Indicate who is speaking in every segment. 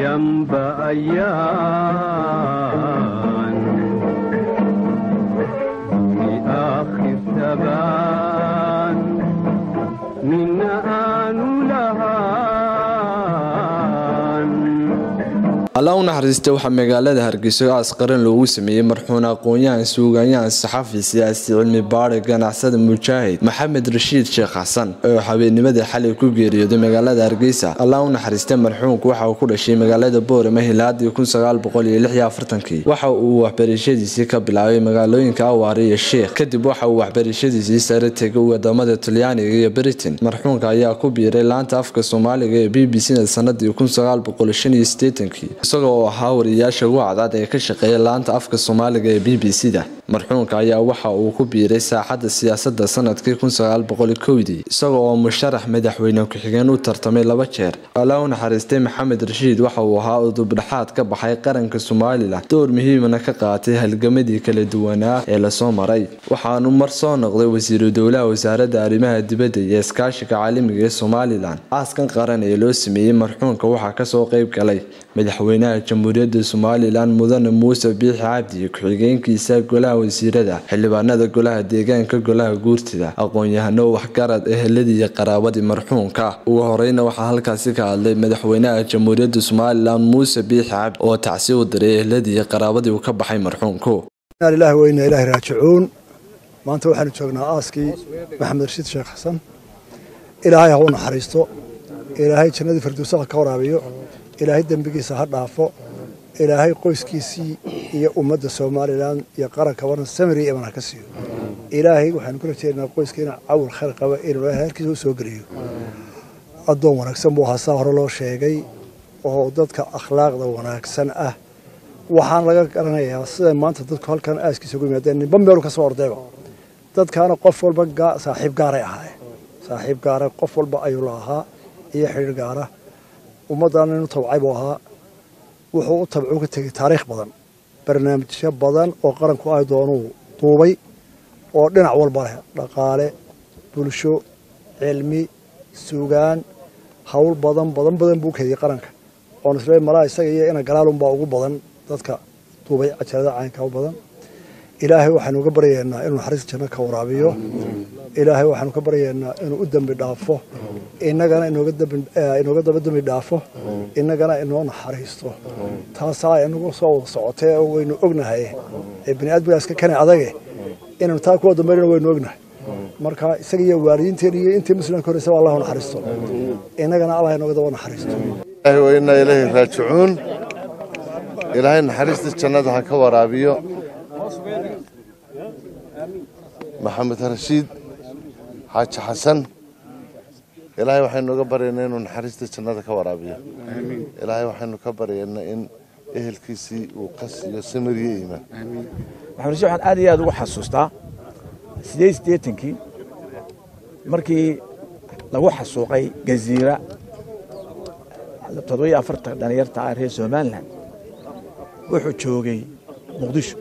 Speaker 1: yanba ayaan duni aakhir tabaan mina aanu lahaan
Speaker 2: allah u naxariista waxaa magaalada hargeysa aas qaran loogu sameeyey marxuun aqoon-yahan suugaanyahan saxafi siyaasi cilmi baari ganacsada mujaahid maxamed rashiid sheekh xasan oo habeennimadii xalay ku geeriyooday magaalada hargeysa allah u naxariista marxuunku waxa uu ku dhashay magaalada boorama hilaadii waxa uu waxbarashadiisii ka bilaabay magaalooyinka awaare iyo sheekh kadib waxa uu waxbarashadiisii sare tegay wadamada talyaaniga iyo britain marxuunka ayaa ku biiray laanta afka soomaaliga ee b b c sanadii isagoo oo ahaa wariyaasha ugu cadcad ee ka shaqeeya laanta afka soomaaliga ee b b c da marxuunka ayaa waxa uu ku biiray saaxadda siyaasadda sanadkii isagoo oo musharax madaxweyne ku-xigeen u tartamay laba jeer alla u naxariistay maxamed rashiid waxa uu ahaa udubdhaxaad ka baxay qaranka somalilan door muhiimana ka qaatay halgamadii kala duwanaa ee lasoo maray waxaanu mar soo noqday wasiiru dowlaha wasaaradda arrimaha dibadda iyo iskaashiga caalamiga ee somalilan aaskan qaran ee loo sameeyey marxuunka waxaa kasoo qeyb galay madaxweynaha jamhuuriyadda somalilan mudane muuse biixi cabdi iyo ku-xigeenkiisa golaha wasiirada xildhibaanada golaha deegaanka golaha guurtida aqoon-yahano waxgarad eheladii iyo qaraabadii marxuunka ugu horeyna waxaa halkaasi ka hadlay madaxweynaha jamhuuriyadda somalilan muuse biixi cabdi oo tacsi u diray eheladii iyo qaraabadii uu ka baxay marxuunku
Speaker 3: ilaah weyna ilaah raajicuun maanta waxaanu joognaa aaskii maxamed rashiid sheekh xasan ilaahay ha u naxariisto ilaahay jannadii firdowsaha ka waraabiyo ilaahay dembigiisa ha dhaafo ilaahay qoyskiisii iyo ummadda somalilan iyo qaranka waran samiri iman ha ka siiyo ilaahay waxaanu ku rajeynaa qoyskiina cawil khayr qaba inuu ilaahay halkiisa u soo geliyo addoon wanaagsan buu ahaa saa hore loo sheegay oo dadka akhlaaqda wanaagsan ah waxaan laga garanayaa sida maanta dadku halkan aaskiisa ugu yimaadeen ninba meelu ka soo ordayba dadkaana qof walba saaxiib gaaray ahaayeen saaxiib gaara qof walba ayuu la ahaa iyo xidhiir gaara ummaddaana inu tabcay buu ahaa wuxuu u tabcuu ka tegey taariikh badan barnaamijyo badan oo qaranku ay doonuu duubay oo dhinac walba leh dhaqaale bulsho cilmi suugaan hawl badan badan badan buu keediyey qaranka oon isle malaa isaga iyo ina galaalunbaa ugu badan dadka duubay cajalada caynka u badan ilaahay waxaanu ka baryaynaa inuu naxariista janno ka waraabiyo ilaahay waxaanu ka baryaynaa inuu u dembi dhaafo innagana inooga daba dembi dhaafo innagana inoo naxariisto taasaa inagu soo wada socotay oo waynu ognahay ee bini aadmigaas ka kane adage inaynu taa kuwa dambeynana waynu ognahay marka isaga iyo waalidiinteen iyo intii muslimka horreysaba allahu naxariisto innagana allah inooga daba naxariisto
Speaker 4: wainaa ilaahi raajicuun ilaahay naxariista jannada ha ka waraabiyo maxamed rashiid xaaji xasan ilaahay waxaynu uga baryaynaa inuu naxariista jannada ka waraabiyo ilaahay waxaynu ka baryaynaa in ehelkiisii uu qasiyo samiriye iimaan
Speaker 5: maxamed rashiid waxaan aad iyo aad ugu xasuustaa sideed siddeetankii markii lagu xasuuqay gaziira toddobiyo afartan dhalinyarta ah reer somalilan wuxuu joogay muqdisho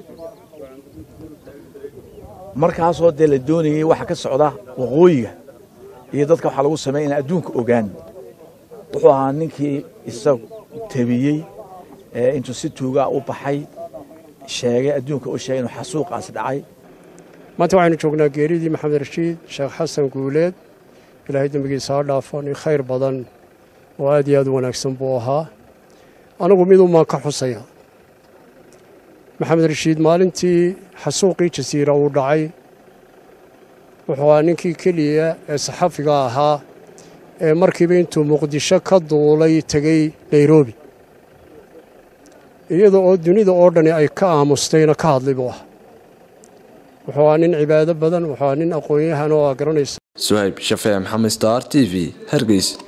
Speaker 5: markaasoo dee la doonayey waxa ka socda waqooyiga iyo dadka waxaa lagu sameeya in adduunka ogaan wuxuu ahaa ninkii isagu tabiyey intuu si tuugaa u baxay sheegay adduunka u sheegay inuu xasuuqaas dhacay
Speaker 6: maanta waxaynu joognaa geeridii maxamed rashiid sheekh xasan guuleed ilaahay dembigiisa ha dhaafo nin khayr badan oo aad iyo aad u wanaagsan buu ahaa anigu midumaan ka xusaya maxamed rashiid maalintii xasuuqii jasiira uu dhacay wuxuu ahaa ninkii keliya ee saxafiga ahaa ee markiiba intuu muqdisho ka duulay tegey nairobi iyada oo dunida oo dhani ay ka aamustayna ka hadlay buu ahaa wuxuu ahaa nin cibaado badan wuxuu ahaa nin aqoon-yahan oo aa garanaysa
Speaker 2: suhayb shafee maxamed star t v hargeys